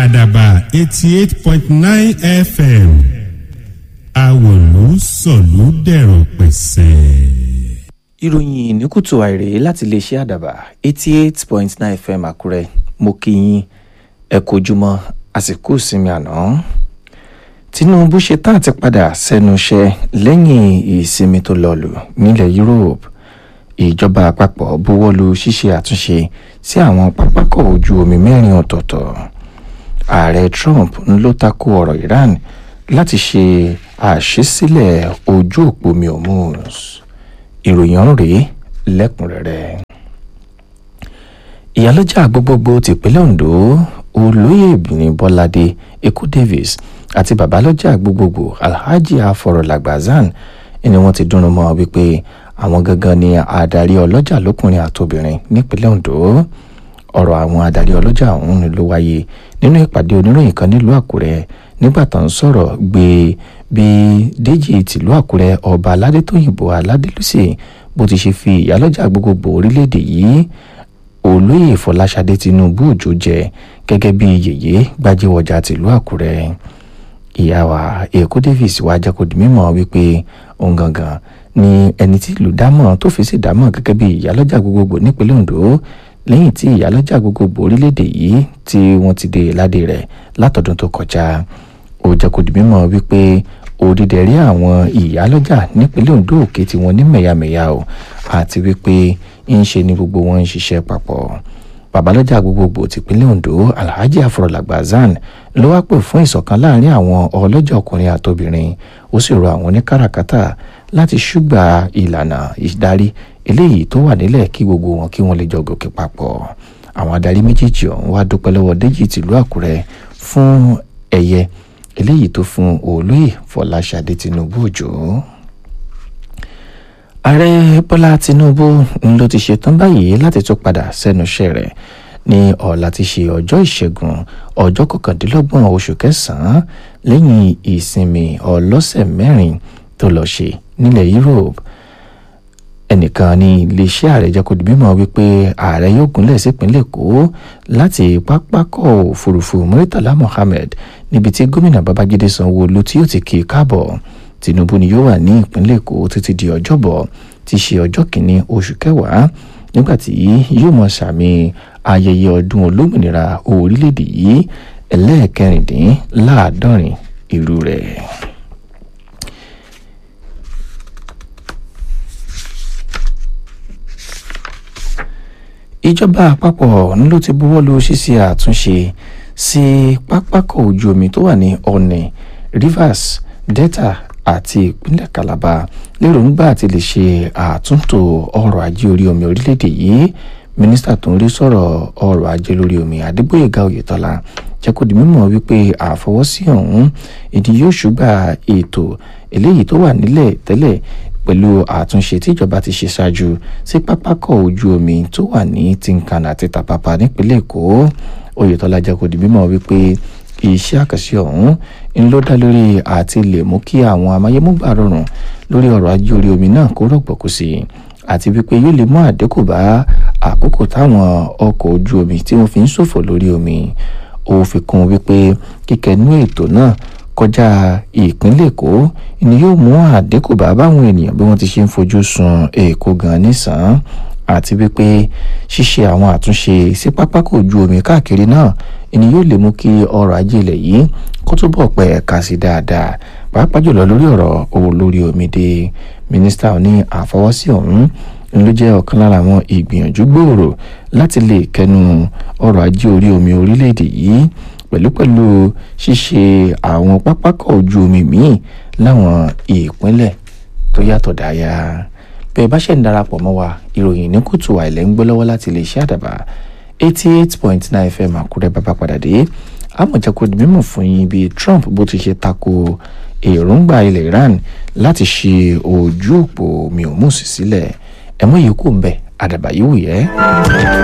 àdàbà eighty eight point nine fm àwòlú sọ̀lú dẹ̀rọ̀ pẹ̀sẹ̀. ìròyìn ní kùtù àìrè láti iléeṣẹ́ àdàbà eighty eight point nine fm àkúrẹ́ mo kí yín ẹ kojúmọ́ àsìkò ìsinmi àná tinubu ṣetán àti padà sẹ́nu iṣẹ́ lẹ́yìn ìsinmi tó lọ́ọ̀lù nílẹ̀ europe ìjọba àpapọ̀ buwọ́lu ṣíṣe àtúnṣe sí àwọn pápákọ̀ ojú omi mẹ́rin ọ̀tọ̀ọ̀tọ̀ ààrẹ trump ń ló tako ọ̀rọ̀ iran láti ṣe àṣesílẹ̀ ojú òpó mi hormuz ìròyìn ọ̀hún rèé lẹ́kùnrẹ́rẹ́ ìyálọ́jà gbogbogbò tìpínlẹ̀ ondo olóyè ìbìnrin bọ́ládé ekú davis àti babalọ́jà gbogbogbò alhaji afọ̀rọ̀làgbàzán ni wọ́n ti dúnrún mọ́ wípé àwọn gangan ni adarí ọlọ́jà lókùnrin àtobìnrin nípínlẹ̀ ondo ọ̀rọ̀ àwọn adarí ọlọ́jà ọ̀hún ló wáyé nínú ìpàdé oníròyìn kan nílùú àkúrẹ́ nígbà tó ń sọ̀rọ̀ gbé bí déjì tìlú àkúrẹ́ ọba aládétóyìnbó aládélúsì bó ti ṣe fi ìyálọ́jà gbogbogbò orílẹ̀-èdè yìí olóyè fọláṣadé tinubu òjò jẹ gẹ́gẹ́ bí yèyé gbajúwọjà tìlú àkúrẹ́ ìyá wa èkó davis wá jẹ́ kó di mímọ̀ wípé òun gangan ni ẹni tí ìlú dámọ̀ tó fi sí dámọ̀ gẹ́gẹ́ bí ìyálọ́jà gbogbogbò nípínlẹ̀ ondo lẹ́yìn tí ìyálọ́jà gbogbogbò orílẹ̀-èdè yìí tí wọ́n ti dé ládé rẹ̀ látọdún tó kọjá ó jẹ́ kó di mímọ̀ wípé òdìdẹ̀rí àwọn ìyálọ́jà nípínlẹ̀ ondo òkè tí wọ́n ní mẹ̀yàmẹ̀yà o àti wípé ń ṣe ni gbogbo wọn ń ṣiṣẹ́ papọ̀ babalọ́jà gbogbogbò tìpínlẹ̀ ondo alhaji afọlọ́làgbà zan ló wá pè fún ìṣọ̀kan láàrin àwọn ọlọ́jà ọkùnrin àtobìnrin ó sì rọ àwọn oníkàràkátà láti ṣùgbà ìlànà ìdarí eléyìí tó wà nílẹ̀ kí gbogbo wọn kí wọ́n lè jọ gòkè papọ̀ àwọn adarí méjèèjì ọ̀hún wá dúpẹ́ lọ́wọ́ déjì tìlú àkúrẹ́ fún ẹ̀yẹ eléyìí tó fún olóyè fọláṣadé tinubu òjò ààrẹ bọ́lá tinubu ló ti ṣetán báyìí láti tún padà sẹ́nu iṣẹ́ rẹ̀ ní ọ̀la ti ṣe ọjọ́ ìṣẹ́gun ọjọ́ kọkàndínlọ́gbọ̀n oṣù kẹsàn-án lẹ́yìn ìsinmi ọlọ́sẹ̀ mẹ́rin tó lọ ṣe nílẹ̀ europe ẹnìkan ní iléeṣẹ́ ààrẹ jẹ́ kó di mímọ́ wípé ààrẹ yóò gúnlẹ̀ sípínlẹ̀ èkó láti pápákọ̀ òfurufú muritala mohammed níbi tí gómìnà babájídé sanwó-olu tí yóò ti kí i káàbọ̀ tinubu ni yóò wà ní ìpínlẹ̀ èkó títí di ọjọ́bọ̀ tí ṣe ọjọ́ kìíní oṣù kẹwàá nígbàtí yóò mọ sàmì ayẹyẹ ọdún olómìnira orílẹ̀-èdè yìí ẹlẹ́ẹ̀kẹrìndínláàádọ́rin irú rẹ̀. ìjọba àpapọ̀ ló ti buwọ́ lu ṣíṣe àtúnṣe sí pápákọ̀ ojú omi tó wà ní ọ̀nì rivers delta àti ìpínlẹ̀ calabar lérògbà àti lè ṣe àtúntò ọrọ̀ ajé orí omi orílẹ̀-èdè yìí mínísítà tó ń rí sọ̀rọ̀ ọrọ̀ ajé lórí omi adégbòyèga oyètọ́lá jẹ́ kó di mímọ̀ wípé àfọwọ́sí ọ̀hún ìdí yóò ṣùgbà ètò eléyìí tó wà nílẹ̀ tẹ́lẹ̀ pẹ̀lú àtúnṣe tíjọba ti ṣe ṣáájú sí pápákọ̀ ojú omi tó wà ní tinkan àti tapapa nípínlẹ̀ èkó oyètọ́lá jẹ́ kó di mímọ̀ wípé iṣẹ́ àkànṣe ọ̀hún ń ló dá lórí àti lè mú kí àwọn amáyémúgbà rọrùn lórí ọrọ̀ ajé orí omi náà kó rọ̀gbọ̀kú sí i àti wípé yóò lè mú àdínkù bá àkókò táwọn ọkọ̀ ojú omi tí wọ́n fi ń ṣòfò lórí omi ó fi kún wípé kíkẹnú ètò náà kọjá ìpínlẹ̀ èkó ni yóò mú àdínkù bá báwọn ènìyàn bí wọ́n ti ṣe ń fojú sun èkó gan nísàn àti wípé ṣíṣe àwọn àtúnṣe sí pápákọ̀ ojú omi káàkiri náà ni yóò lè mú kí ọrọ̀ ajé ilẹ̀ yìí kó túbọ̀ pẹ́ ẹ̀ka sí dáadáa pàápàá jùlọ lórí ọ̀rọ̀ owó lórí omi dé mínísítà ní àfọwọ́sí ọ̀hún ló jẹ́ ọ̀kan lára àwọn ìgbìyànjú gbòòrò láti lè kẹnu ọrọ̀ ajé orí omi orílẹ̀-èdè yìí pẹ̀lúpẹ̀lú ṣíṣe àwọn pápákọ̀ ojú omi míì láwọn ìpínlẹ̀ tó yàtọ̀ dáyà bẹ́ẹ̀ bá ṣe ń darapọ̀ mọ́ wa ìròyìn ní kùtù àìlẹ́ ń gbọ́ lọ́wọ́ láti lè ṣe àdàbà eighty eight point nine fm àkúrẹ́ bàbá padà dé àmọ̀jẹ́kù di mímọ̀ fún yín bí trump bó ti ṣe tako èròǹgbà ilẹ̀ iran láti ṣe ojú òpó mi ò mú sí sílẹ̀ ẹ̀mọ́ yìí kò ń bẹ̀ àdàbà yìí wù yẹ́.